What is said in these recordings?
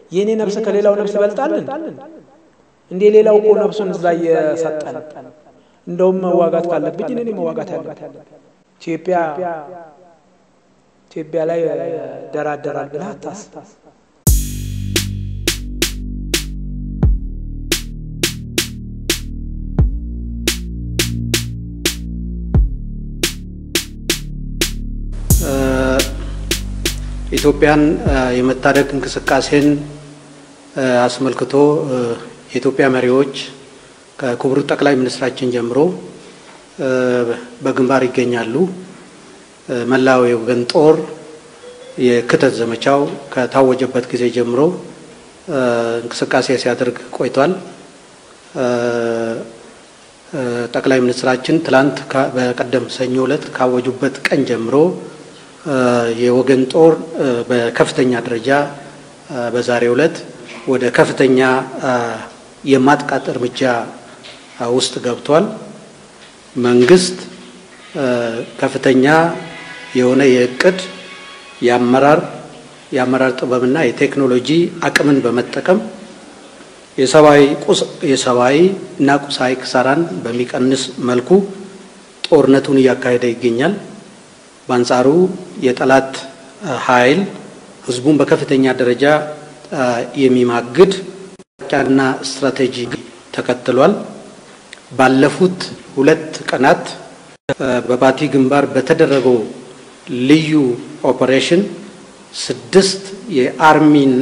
የእኔ ነፍስ ከሌላው ነፍስ ይበልጣልን? እንዴ ሌላው እኮ ነፍሱን እዛ እየሰጠን እንደውም መዋጋት ካለብኝ እኔ መዋጋት ያለብኝ ኢትዮጵያ ኢትዮጵያ ላይ ደራደራል ብለህ አታስብ። ኢትዮጵያን የመታደግ እንቅስቃሴን አስመልክቶ የኢትዮጵያ መሪዎች ከክቡር ጠቅላይ ሚኒስትራችን ጀምሮ በግንባር ይገኛሉ። መላው የወገን ጦር የክተት ዘመቻው ከታወጀበት ጊዜ ጀምሮ እንቅስቃሴ ሲያደርግ ቆይቷል። ጠቅላይ ሚኒስትራችን ትላንት በቀደም ሰኞ ዕለት ካወጁበት ቀን ጀምሮ የወገን ጦር በከፍተኛ ደረጃ በዛሬው ዕለት ወደ ከፍተኛ የማጥቃት እርምጃ ውስጥ ገብቷል። መንግስት ከፍተኛ የሆነ የእቅድ የአመራር የአመራር ጥበብና የቴክኖሎጂ አቅምን በመጠቀም የሰብአዊ ቁስ የሰብአዊ እና ቁሳዊ ክሳራን በሚቀንስ መልኩ ጦርነቱን እያካሄደ ይገኛል። በአንጻሩ የጠላት ኃይል ህዝቡን በከፍተኛ ደረጃ የሚማግድ ጫና ስትራቴጂ ተከትሏል። ባለፉት ሁለት ቀናት በባቲ ግንባር በተደረገው ልዩ ኦፐሬሽን ስድስት የአርሚና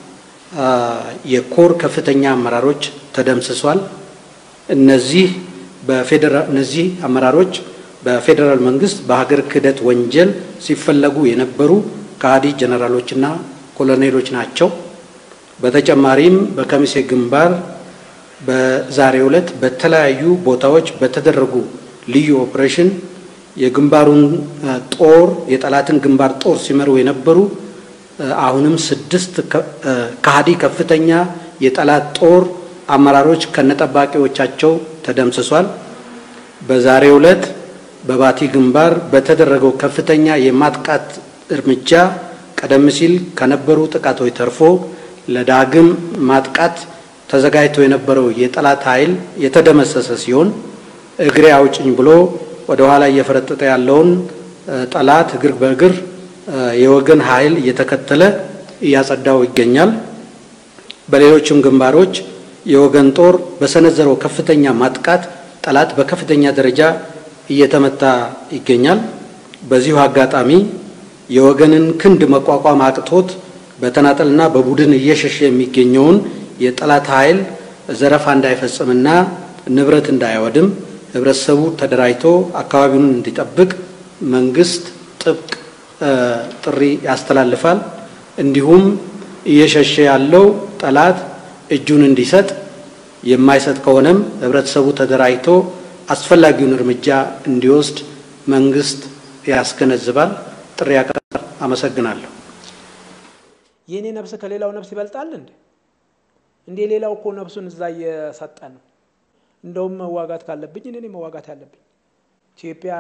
የኮር ከፍተኛ አመራሮች ተደምስሷል። እነዚህ በፌዴራል እነዚህ አመራሮች በፌዴራል መንግስት በሀገር ክህደት ወንጀል ሲፈለጉ የነበሩ ከሃዲ ጀነራሎችና ኮሎኔሎች ናቸው። በተጨማሪም በከሚሴ ግንባር በዛሬው ዕለት በተለያዩ ቦታዎች በተደረጉ ልዩ ኦፕሬሽን የግንባሩን ጦር የጠላትን ግንባር ጦር ሲመሩ የነበሩ አሁንም ስድስት ከሃዲ ከፍተኛ የጠላት ጦር አመራሮች ከነጠባቂዎቻቸው ተደምስሷል። በዛሬው ዕለት በባቲ ግንባር በተደረገው ከፍተኛ የማጥቃት እርምጃ ቀደም ሲል ከነበሩ ጥቃቶች ተርፎ ለዳግም ማጥቃት ተዘጋጅቶ የነበረው የጠላት ኃይል የተደመሰሰ ሲሆን እግሬ አውጭኝ ብሎ ወደ ኋላ እየፈረጠጠ ያለውን ጠላት እግር በእግር የወገን ኃይል እየተከተለ እያጸዳው ይገኛል። በሌሎችም ግንባሮች የወገን ጦር በሰነዘረው ከፍተኛ ማጥቃት ጠላት በከፍተኛ ደረጃ እየተመታ ይገኛል። በዚሁ አጋጣሚ የወገንን ክንድ መቋቋም አቅቶት በተናጠልና በቡድን እየሸሸ የሚገኘውን የጠላት ኃይል ዘረፋ እንዳይፈጽምና ንብረት እንዳይወድም ህብረተሰቡ ተደራጅቶ አካባቢውን እንዲጠብቅ መንግስት ጥብቅ ጥሪ ያስተላልፋል። እንዲሁም እየሸሸ ያለው ጠላት እጁን እንዲሰጥ የማይሰጥ ከሆነም ህብረተሰቡ ተደራጅቶ አስፈላጊውን እርምጃ እንዲወስድ መንግስት ያስገነዝባል። ጥሪ ያቀርባል። አመሰግናለሁ። የእኔ ነፍስ ከሌላው ነፍስ ይበልጣል እንዴ? እንዴ ሌላው እኮ ነፍሱን እዛ እየሰጠ ነው። እንደውም መዋጋት ካለብኝ እኔ መዋጋት ያለብኝ ኢትዮጵያ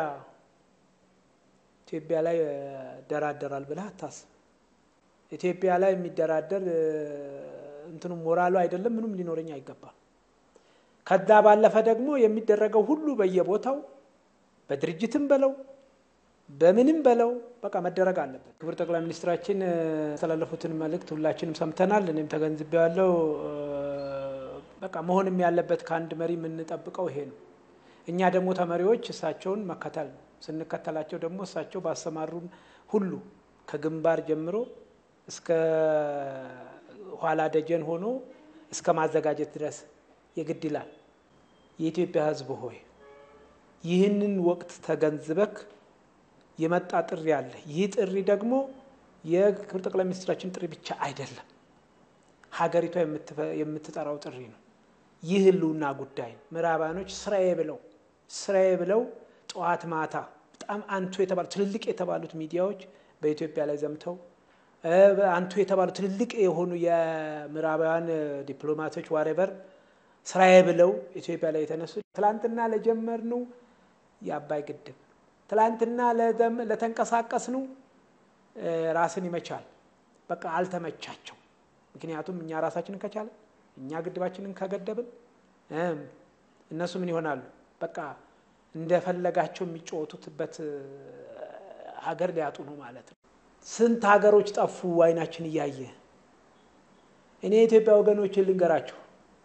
ኢትዮጵያ ላይ ደራደራል ብለህ አታስብ። ኢትዮጵያ ላይ የሚደራደር እንትኑ ሞራሉ አይደለም ምንም ሊኖረኝ አይገባም። ከዛ ባለፈ ደግሞ የሚደረገው ሁሉ በየቦታው በድርጅትም በለው በምንም በለው በቃ መደረግ አለበት። ክቡር ጠቅላይ ሚኒስትራችን ያስተላለፉትን መልእክት ሁላችንም ሰምተናል። እኔም ተገንዝቤያለሁ። በቃ መሆንም ያለበት ከአንድ መሪ የምንጠብቀው ይሄ ነው። እኛ ደግሞ ተመሪዎች እሳቸውን መከተል ነው። ስንከተላቸው ደግሞ እሳቸው ባሰማሩን ሁሉ ከግንባር ጀምሮ እስከ ኋላ ደጀን ሆኖ እስከ ማዘጋጀት ድረስ የግድ ይላል። የኢትዮጵያ ሕዝብ ሆይ ይህንን ወቅት ተገንዝበክ የመጣ ጥሪ አለ። ይህ ጥሪ ደግሞ የክብር ጠቅላይ ሚኒስትራችን ጥሪ ብቻ አይደለም፣ ሀገሪቷ የምትጠራው ጥሪ ነው። ይህ ህልውና ጉዳይ ነው። ምዕራባኖች ስራዬ ብለው ስራዬ ብለው ጠዋት ማታ በጣም አንቱ የተባሉ ትልልቅ የተባሉት ሚዲያዎች በኢትዮጵያ ላይ ዘምተው አንቱ የተባሉ ትልልቅ የሆኑ የምዕራባውያን ዲፕሎማቶች ዋሬቨር ስራዬ ብለው ኢትዮጵያ ላይ የተነሱ ትላንትና ለጀመርነው የአባይ ግድብ ትላንትና ለተንቀሳቀስነው ራስን ይመቻል። በቃ አልተመቻቸው። ምክንያቱም እኛ ራሳችንን ከቻለን እኛ ግድባችንን ከገደብን እነሱ ምን ይሆናሉ? በቃ እንደፈለጋቸው የሚጫወቱትበት ሀገር ሊያጡ ነው ማለት ነው። ስንት ሀገሮች ጠፉ አይናችን እያየ። እኔ የኢትዮጵያ ወገኖችን ልንገራችሁ፣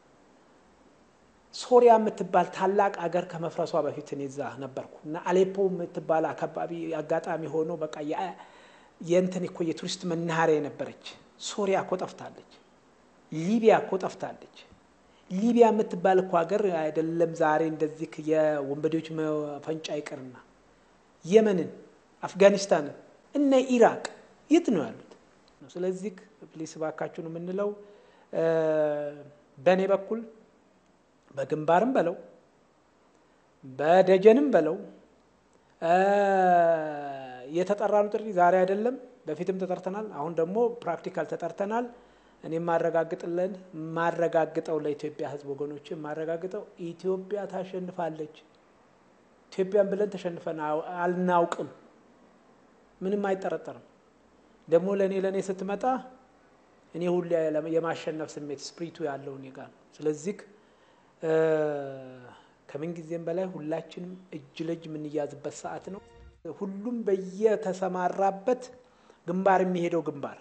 ሶሪያ የምትባል ታላቅ ሀገር ከመፍረሷ በፊት እኔ እዛ ነበርኩ እና አሌፖ የምትባል አካባቢ አጋጣሚ ሆኖ በቃ የእንትን እኮ የቱሪስት መናኸሪያ የነበረች ሶሪያ እኮ ጠፍታለች። ሊቢያ እኮ ጠፍታለች። ሊቢያ የምትባል እኮ ሀገር አይደለም ዛሬ እንደዚህ የወንበዴዎች መፈንጫ ይቅርና የመንን፣ አፍጋኒስታንን እነ ኢራቅ የት ነው ያሉት? ስለዚህ ፕሊስ ባካችሁ ነው የምንለው። በእኔ በኩል በግንባርም በለው በደጀንም በለው የተጠራኑ ጥሪ ዛሬ አይደለም፣ በፊትም ተጠርተናል። አሁን ደግሞ ፕራክቲካል ተጠርተናል። እኔ ማረጋግጥለን ማረጋግጠው ለኢትዮጵያ ሕዝብ ወገኖች ማረጋግጠው ኢትዮጵያ ታሸንፋለች። ኢትዮጵያን ብለን ተሸንፈን አልናውቅም። ምንም አይጠረጠርም። ደግሞ ለእኔ ለእኔ ስትመጣ እኔ ሁሌ የማሸነፍ ስሜት ስፕሪቱ ያለው እኔ ጋር ነው። ስለዚህ ከምን ጊዜም በላይ ሁላችንም እጅ ለእጅ የምንያዝበት ሰዓት ነው። ሁሉም በየተሰማራበት ግንባር የሚሄደው ግንባር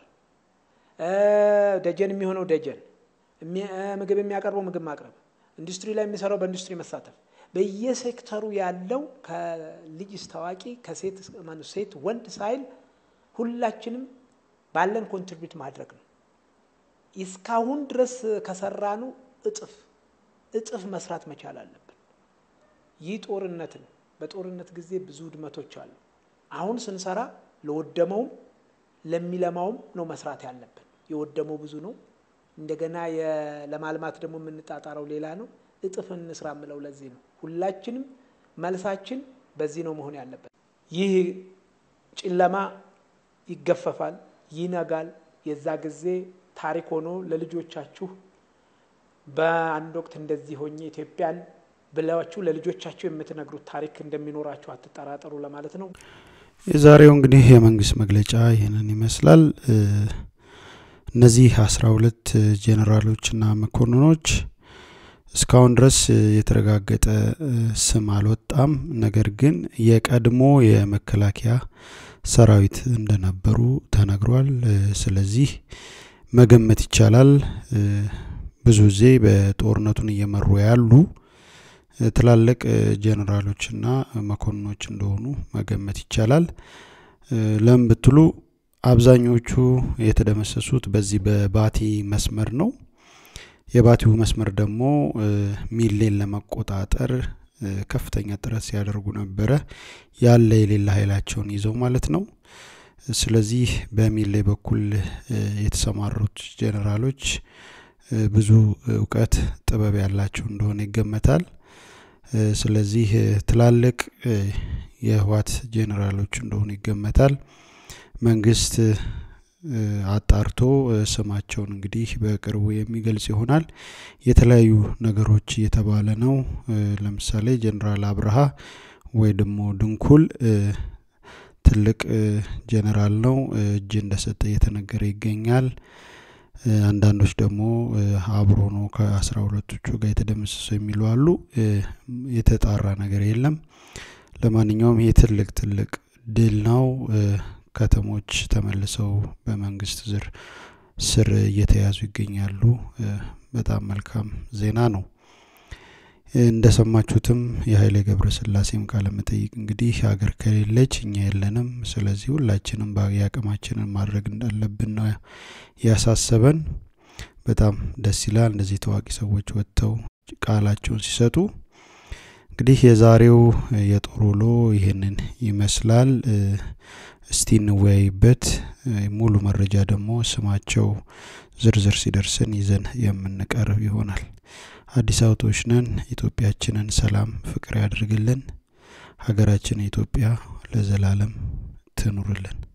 ደጀን የሚሆነው ደጀን፣ ምግብ የሚያቀርበው ምግብ ማቅረብ፣ ኢንዱስትሪ ላይ የሚሰራው በኢንዱስትሪ መሳተፍ፣ በየሴክተሩ ያለው ከልጅ እስከ አዋቂ ከሴት ሴት ወንድ ሳይል ሁላችንም ባለን ኮንትሪቢዩት ማድረግ ነው። እስካሁን ድረስ ከሰራኑ እጥፍ እጥፍ መስራት መቻል አለብን። ይህ ጦርነትን በጦርነት ጊዜ ብዙ ውድመቶች አሉ። አሁን ስንሰራ ለወደመውም ለሚለማውም ነው መስራት ያለብን። የወደመው ብዙ ነው። እንደገና ለማልማት ደግሞ የምንጣጣረው ሌላ ነው። እጥፍ እንስራ የምለው ለዚህ ነው። ሁላችንም መልሳችን በዚህ ነው መሆን ያለበት። ይህ ጨለማ ይገፈፋል፣ ይነጋል። የዛ ጊዜ ታሪክ ሆኖ ለልጆቻችሁ በአንድ ወቅት እንደዚህ ሆኜ ኢትዮጵያን ብላችሁ ለልጆቻችሁ የምትነግሩት ታሪክ እንደሚኖራችሁ አትጠራጠሩ ለማለት ነው። የዛሬው እንግዲህ የመንግስት መግለጫ ይህንን ይመስላል። እነዚህ አስራ ሁለት ጄኔራሎችና መኮንኖች እስካሁን ድረስ የተረጋገጠ ስም አልወጣም። ነገር ግን የቀድሞ የመከላከያ ሰራዊት እንደነበሩ ተነግሯል። ስለዚህ መገመት ይቻላል ብዙ ጊዜ በጦርነቱን እየመሩ ያሉ ትላልቅ ጄኔራሎችና መኮንኖች እንደሆኑ መገመት ይቻላል። ለምን ብትሉ አብዛኞቹ የተደመሰሱት በዚህ በባቲ መስመር ነው። የባቲው መስመር ደግሞ ሚሌን ለመቆጣጠር ከፍተኛ ጥረት ሲያደርጉ ነበረ፣ ያለ የሌለ ኃይላቸውን ይዘው ማለት ነው። ስለዚህ በሚሌ በኩል የተሰማሩት ጄኔራሎች ብዙ እውቀት፣ ጥበብ ያላቸው እንደሆነ ይገመታል። ስለዚህ ትላልቅ የህወሓት ጄኔራሎች እንደሆኑ ይገመታል። መንግስት አጣርቶ ስማቸውን እንግዲህ በቅርቡ የሚገልጽ ይሆናል። የተለያዩ ነገሮች እየተባለ ነው። ለምሳሌ ጄኔራል አብርሃ ወይ ደግሞ ድንኩል ትልቅ ጄኔራል ነው፣ እጅ እንደሰጠ እየተነገረ ይገኛል። አንዳንዶች ደግሞ አብሮ ነው ከአስራ ሁለቶቹ ጋር የተደመሰሰው የሚሉ አሉ። የተጣራ ነገር የለም። ለማንኛውም ይህ ትልቅ ትልቅ ድል ነው። ከተሞች ተመልሰው በመንግስት ዝር ስር እየተያዙ ይገኛሉ። በጣም መልካም ዜና ነው። እንደሰማችሁትም የኃይሌ ገብረስላሴም ቃለ መጠይቅ እንግዲህ ሀገር ከሌለች እኛ የለንም፣ ስለዚህ ሁላችንም የአቅማችንን ማድረግ እንዳለብን ነው ያሳሰበን። በጣም ደስ ይላል እንደዚህ ታዋቂ ሰዎች ወጥተው ቃላቸውን ሲሰጡ። እንግዲህ የዛሬው የጦር ውሎ ይህንን ይመስላል። እስቲ እንወያይበት። ሙሉ መረጃ ደግሞ ስማቸው ዝርዝር ሲደርስን ይዘን የምንቀርብ ይሆናል። አዲስ አበቦች ነን። ኢትዮጵያችንን ሰላም ፍቅር ያድርግልን። ሀገራችን ኢትዮጵያ ለዘላለም ትኑርልን።